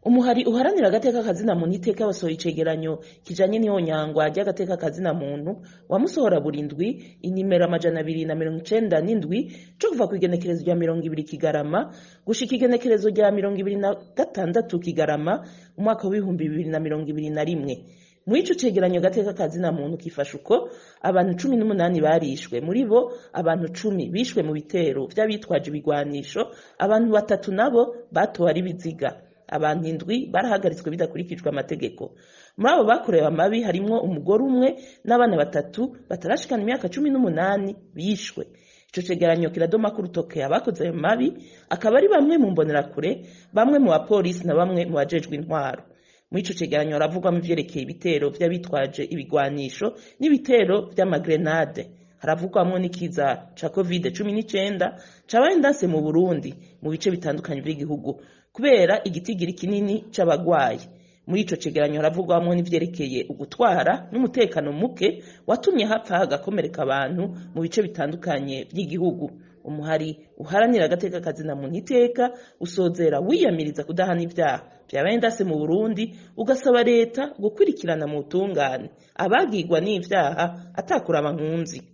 umuhari uharanira agateka kazina muntu iteka basohoye icegeranyo kijanye n'ihonyangwa ry'agateka kazina muntu wamusohora burindwi inimero amajana abiri na mirongo icenda n'indwi co kuva kw'igenekerezo rya mirongo ibiri kigarama gushika igenekerezo rya mirongo ibiri na gatandatu kigarama umwaka w'ibihumbi bibiri na mirongo ibiri na rimwe muri ico cegeranyo gateka kazina muntu kifasha uko abantu cumi n'umunani barishwe muri bo abantu cumi bishwe mu bitero vy'abitwaje ibigwanisho abantu batatu nabo batowe ari biziga abantu indwi barahagaritswe bidakurikijwe amategeko muri abo bakorewe amabi harimwo umugore umwe n'abana batatu batarashikana imyaka cumi n'umunani bishwe ico cegeranyo kiradoma ko urutoke abakoze ayo mabi akaba ari bamwe mu mbonerakure bamwe mu bapolisi na bamwe mu bajejwe intwaro muri ico cegeranyo haravugwamo ivyerekeye ibitero vy'abitwaje ibigwanisho n'ibitero vy'amagrenade haravugwamwo n'ikiza ca covid cumi n'icenda cabaye ndanse mu burundi mu bice bitandukanye vy'igihugu kubera igitigiri kinini c'abagwayi muri ico cegeranyo haravugwamwo n'ivyerekeye ugutwara n'umutekano muke watumye hapfa hagakomereka abantu mu bice bitandukanye vy'igihugu umuhari uharanira agateka kazina muntu iteka usozera wiyamiriza kudahana ivyaha vyabaye ndase mu burundi ugasaba leta gukurikirana mu butungane abagirwa n'ivyaha atakuraba nkunzi